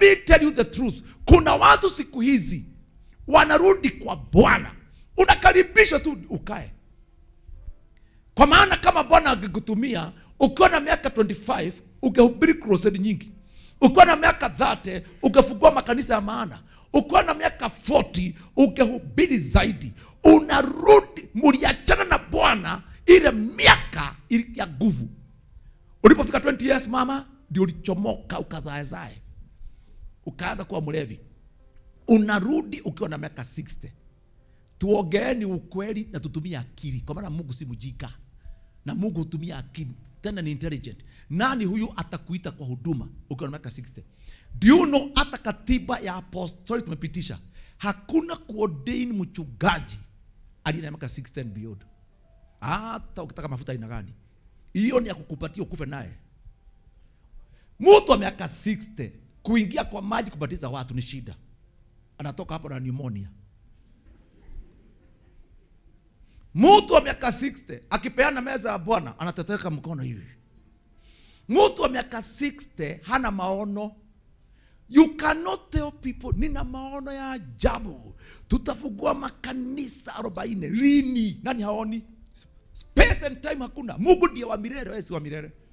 me tell you the truth kuna watu siku hizi wanarudi kwa bwana unakaribishwa tu ukae kwa maana kama bwana angekutumia ukiwa na miaka 25 ungehubiri crusade nyingi ukiwa na miaka 30 ungefungua makanisa ya maana ukiwa na miaka 40 ungehubiri zaidi unarudi muliachana na bwana ile miaka ili- ya nguvu ulipofika 20 years mama ndio ulichomoka ukazaezae ukaanza kuwa mlevi unarudi ukiwa na miaka 60 tuongeeni ukweli na tutumie akili kwa maana mungu si mjika na mungu hutumia akili tena ni intelligent nani huyu atakuita kwa huduma ukiwa na miaka 60 do you know hata katiba ya apostoli tumepitisha hakuna kuordain mchungaji aliye na miaka 60 and beyond hata ukitaka mafuta aina gani hiyo ni ya kukupatia ukufe naye mtu wa miaka 60 kuingia kwa maji kubatiza watu ni shida anatoka hapo na pneumonia mtu wa miaka 60 akipeana meza ya bwana anateteka mkono hivi mtu wa miaka 60 hana maono you cannot tell people nina maono ya ajabu tutafungua makanisa 40 lini nani haoni space and time hakuna mungu ndiye wa milele wewe si wa milele